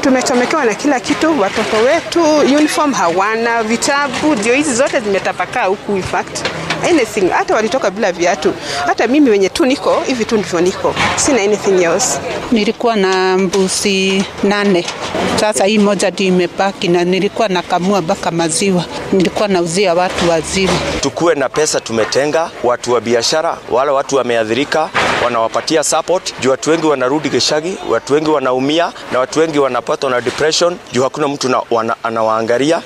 tumechomekewa na kila kitu. Watoto wetu uniform hawana, vitabu ndio hizi zote zimetapakaa huku, in fact anything, hata walitoka bila viatu. Hata mimi wenye tu niko hivi tu ndivyo niko, sina anything else. Nilikuwa na mbuzi nane, sasa hii moja ndio imebaki, na nilikuwa nakamua mpaka maziwa, nilikuwa nauzia watu wazima. Tukuwe na pesa tumetenga, watu wa biashara, wale watu wameathirika, wanawapatia support juu watu wengi wanarudi Gishagi, watu wengi wanaumia na watu wengi wanapatwa na depression juu hakuna mtu na, wana, anawaangalia.